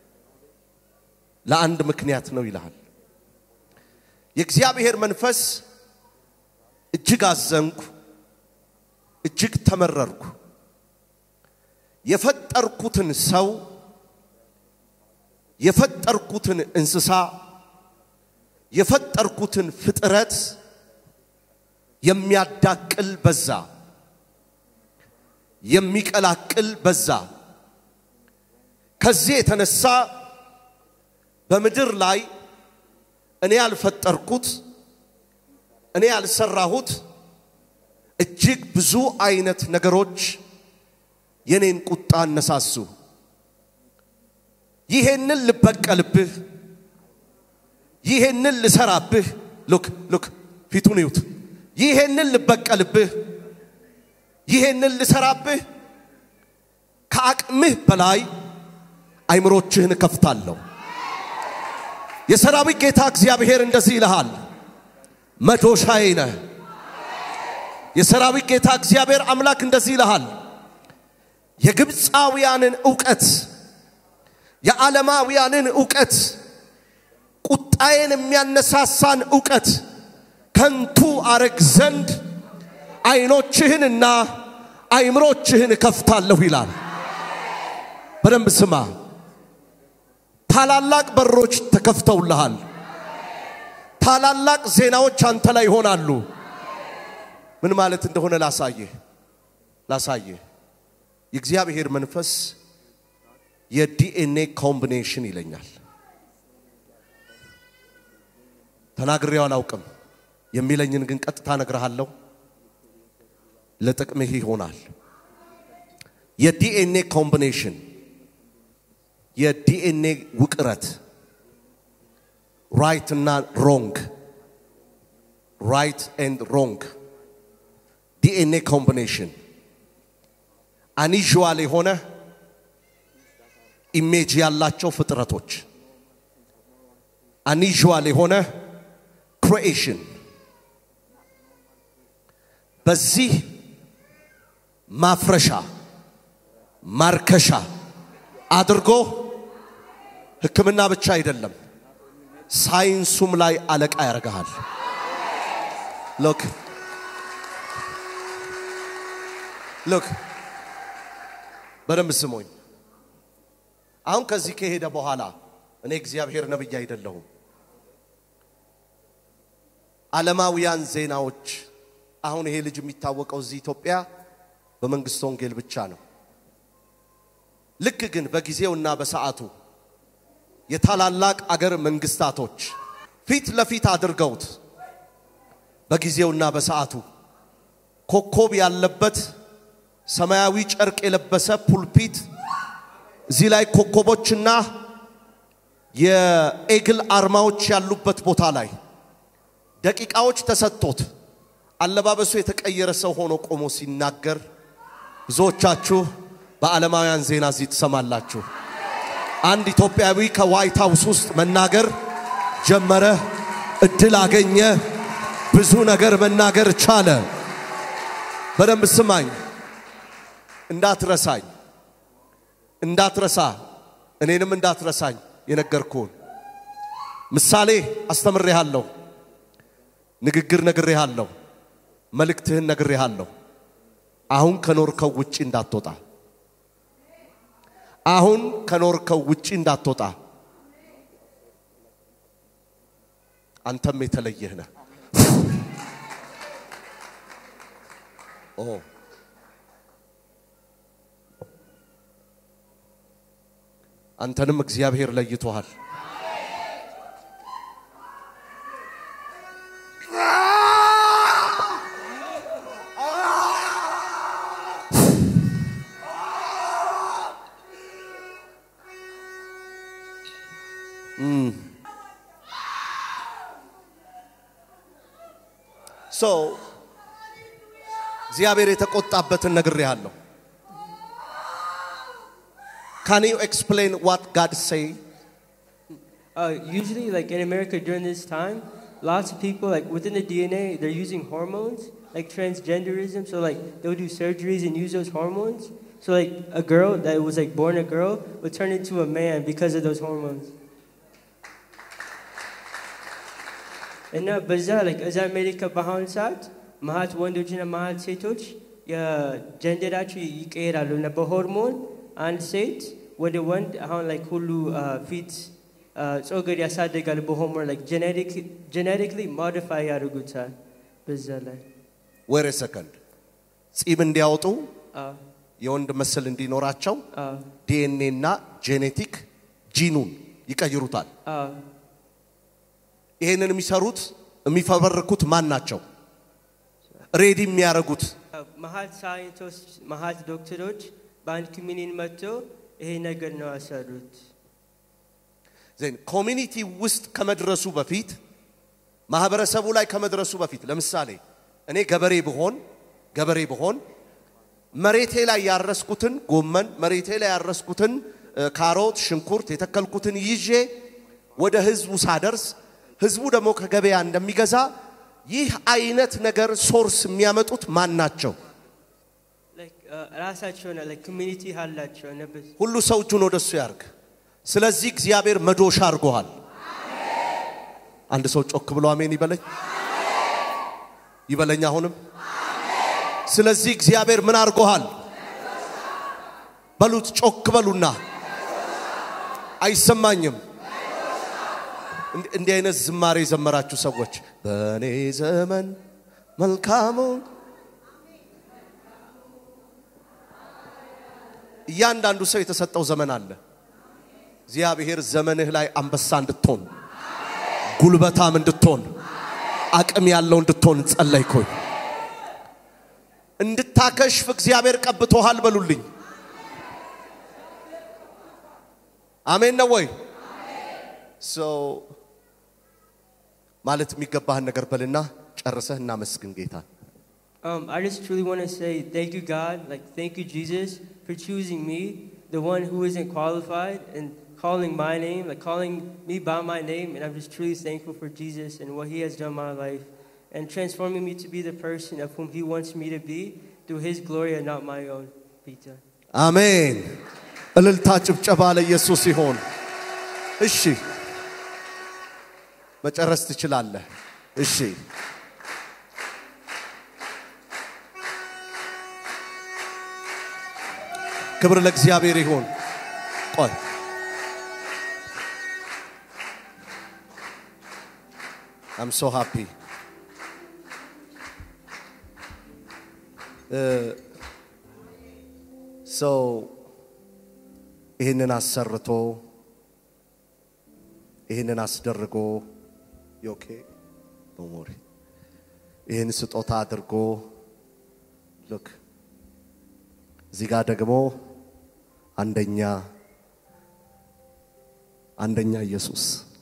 ለአንድ ምክንያት ነው ይልሃል። የእግዚአብሔር መንፈስ እጅግ አዘንኩ፣ እጅግ ተመረርኩ። የፈጠርኩትን ሰው የፈጠርኩትን እንስሳ የፈጠርኩትን ፍጥረት የሚያዳቅል በዛ፣ የሚቀላቅል በዛ። ከዚህ የተነሳ በምድር ላይ እኔ ያልፈጠርኩት እኔ ያልሰራሁት እጅግ ብዙ አይነት ነገሮች የኔን ቁጣ አነሳሱ። ይሄንን ልበቀልብህ፣ ይሄንን ልሰራብህ። ሉክ ሉክ ፊቱን ይዩት። ይሄንን ልበቀልብህ፣ ይሄንን ልሰራብህ ከአቅምህ በላይ አይምሮችህን እከፍታለሁ። የሰራዊት ጌታ እግዚአብሔር እንደዚህ ይልሃል፣ መዶሻዬ ነህ። የሰራዊት ጌታ እግዚአብሔር አምላክ እንደዚህ ይልሃል፣ የግብፃውያንን ዕውቀት የዓለማውያንን ዕውቀት ቁጣዬን የሚያነሳሳን ዕውቀት ከንቱ አረግ ዘንድ አይኖችህንና አይምሮችህን እከፍታለሁ ይላል። በደንብ ስማ። ታላላቅ በሮች ተከፍተውልሃል። ታላላቅ ዜናዎች አንተ ላይ ይሆናሉ። ምን ማለት እንደሆነ ላሳየህ ላሳየህ። የእግዚአብሔር መንፈስ የዲኤንኤ ኮምቢኔሽን ይለኛል። ተናግሬው አላውቅም። የሚለኝን ግን ቀጥታ እነግርሃለሁ። ለጥቅምህ ይሆናል። የዲኤንኤ ኮምቢኔሽን የዲኤንኤ ውቅረት ራይት እና ሮንግ ራይት ኤንድ ሮንግ ዲኤንኤ ኮምቢኔሽን አኒዥዋል የሆነ ኢሜጅ ያላቸው ፍጥረቶች አኒዥዋል የሆነ ክሪኤሽን በዚህ ማፍረሻ ማርከሻ አድርጎ ሕክምና ብቻ አይደለም ሳይንሱም ላይ አለቃ ያደርግሃል። ሎክ ሎክ በደንብ ስሞኝ። አሁን ከዚህ ከሄደ በኋላ እኔ እግዚአብሔር ነብይ አይደለሁም። ዓለማውያን ዜናዎች አሁን ይሄ ልጅ የሚታወቀው እዚህ ኢትዮጵያ በመንግስት ወንጌል ብቻ ነው። ልክ ግን በጊዜውና በሰዓቱ የታላላቅ አገር መንግስታቶች ፊት ለፊት አድርገውት በጊዜውና በሰዓቱ ኮከብ ያለበት ሰማያዊ ጨርቅ የለበሰ ፑልፒት እዚህ ላይ ኮከቦችና የኤግል አርማዎች ያሉበት ቦታ ላይ ደቂቃዎች ተሰጥቶት አለባበሱ የተቀየረ ሰው ሆኖ ቆሞ ሲናገር ብዙዎቻችሁ በዓለማውያን ዜና እዚህ ትሰማላችሁ። አንድ ኢትዮጵያዊ ከዋይት ሃውስ ውስጥ መናገር ጀመረ፣ እድል አገኘ፣ ብዙ ነገር መናገር ቻለ። በደንብ ስማኝ፣ እንዳትረሳኝ፣ እንዳትረሳ፣ እኔንም እንዳትረሳኝ የነገርኩህን ምሳሌ አስተምሬሃለሁ፣ ንግግር ነግሬሃለሁ፣ መልእክትህን ነግሬሃለሁ። አሁን ከኖርከው ውጪ እንዳትወጣ አሁን ከኖርከው ውጪ እንዳትወጣ። አንተም የተለየህ ነህ። ኦ አንተንም እግዚአብሔር ለይቶሃል። ሶ እግዚአብሔር የተቆጣበትን ነግሬሃለሁ። Can you explain what God say? Uh, usually, like in America during this time, lots of people, like within the DNA, they're using hormones, like transgenderism. So, like, they'll do surgeries and use those hormones. So, like, a girl that was like born a girl would turn into a man because of those hormones. እና በዛ like እዛ አሜሪካ በአሁኑ ሰዓት መሀት ወንዶችና መሀት ሴቶች የጀንደራቸው ይቀየራሉ እና በሆርሞን አንድ ሴት ወደ ወንድ አሁን like ሁሉ uh, ፊት uh, ጸጉር ያሳደጋል በሆርሞን like ጀኔቲክሊ ሞዲፋይ ያደርጉታል በዛ ላይ ወር ሰከንድ ጺም እንዲያወጡ አዎ፣ የወንድ ምስል እንዲኖራቸው አዎ፣ ዲኤንኤ እና ጄኔቲክ ጂኑን ይቀይሩታል። አዎ። ይሄንን የሚሰሩት የሚፈበርኩት ማን ናቸው? ሬዲ የሚያደርጉት መሀት ሳይንቲስቶች መሀት ዶክተሮች በአንድ ኮሚኒን መጥተው ይሄ ነገር ነው ያሰሩት። ዜን ኮሚኒቲ ውስጥ ከመድረሱ በፊት ማህበረሰቡ ላይ ከመድረሱ በፊት ለምሳሌ እኔ ገበሬ ብሆን ገበሬ ብሆን መሬቴ ላይ ያረስኩትን ጎመን መሬቴ ላይ ያረስኩትን እ፣ ካሮት፣ ሽንኩርት የተከልኩትን ይዤ ወደ ህዝቡ ሳደርስ ህዝቡ ደግሞ ከገበያ እንደሚገዛ ይህ አይነት ነገር ሶርስ የሚያመጡት ማን ናቸው? Like, uh, ራሳቸው ነው like ኮሚኒቲ አላቸው እና በዝ- ሁሉ ሰው እጁን ወደሱ ያርግ። ስለዚህ እግዚአብሔር መዶሻ አድርጎሃል። አንድ ሰው ጮክ ብሎ አሜን ይበለኝ ይበለኝ። አሁንም ስለዚህ እግዚአብሔር ምን አድርጎሃል በሉት። ጮክ በሉና አይሰማኝም። እንዲ- እንዲህ አይነት ዝማሬ የዘመራችሁ ሰዎች በእኔ ዘመን መልካሙን እያንዳንዱ ሰው የተሰጠው ዘመን አለ። እግዚአብሔር ዘመንህ ላይ አንበሳ እንድትሆን ጉልበታም እንድትሆን አቅም ያለው እንድትሆን ጸለይኩኝ። እንድታከሽፍ እግዚአብሔር ቀብቶሃል በሉልኝ። አሜን ነው ወይ? ሰው ማለት የሚገባህን ነገር በልና ጨርሰህ እናመስግን ጌታ። Um, I just truly want to say thank you, God. Like, thank you, Jesus, for choosing me, the one who isn't qualified, and calling my name, like calling me by my name. And I'm just truly thankful for Jesus and what He has done in my life, and transforming me to be the person of whom He wants me to be through His glory and not my own. Peter. አሜን። እልልታ ጭብጨባ ለኢየሱስ ይሆን። እሺ መጨረስ ትችላለህ። እሺ ክብር ለእግዚአብሔር ይሁን። ቆይ አም ሶ ሃፒ ሰው ይህንን አሰርቶ ይህንን አስደርጎ ዮኬ በሞሪ ይህን ስጦታ አድርጎ ልክ እዚህ ጋር ደግሞ አንደኛ አንደኛ ኢየሱስ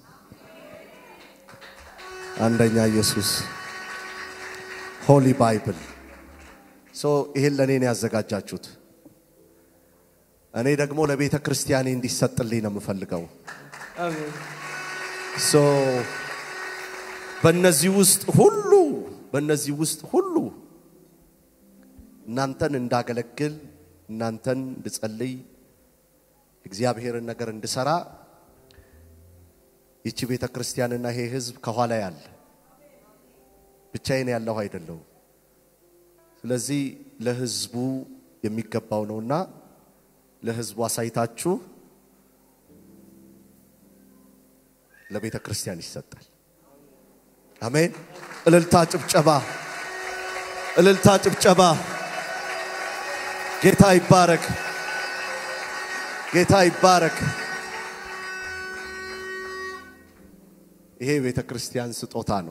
አንደኛ ኢየሱስ ሆሊ ባይብል ሶ ይህን ለእኔ ነው ያዘጋጃችሁት። እኔ ደግሞ ለቤተ ክርስቲያኔ እንዲሰጥልኝ ነው የምፈልገው። Amen. ሶ በእነዚህ ውስጥ ሁሉ በእነዚህ ውስጥ ሁሉ እናንተን እንዳገለግል እናንተን እንድጸልይ እግዚአብሔርን ነገር እንድሰራ ይቺ ቤተ ክርስቲያንና ይሄ ህዝብ ከኋላ ያለ ብቻዬን ያለሁ አይደለሁም። ስለዚህ ለህዝቡ የሚገባው ነውና ለህዝቡ አሳይታችሁ ለቤተ ክርስቲያን ይሰጣል። አሜን። እልልታ ጭብጨባ፣ እልልታ ጭብጨባ። ጌታ ይባረክ፣ ጌታ ይባረክ። ይሄ ቤተ ክርስቲያን ስጦታ ነው።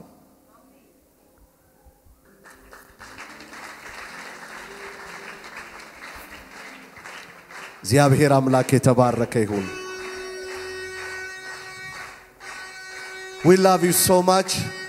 እግዚአብሔር አምላክ የተባረከ ይሁን። We love you so much.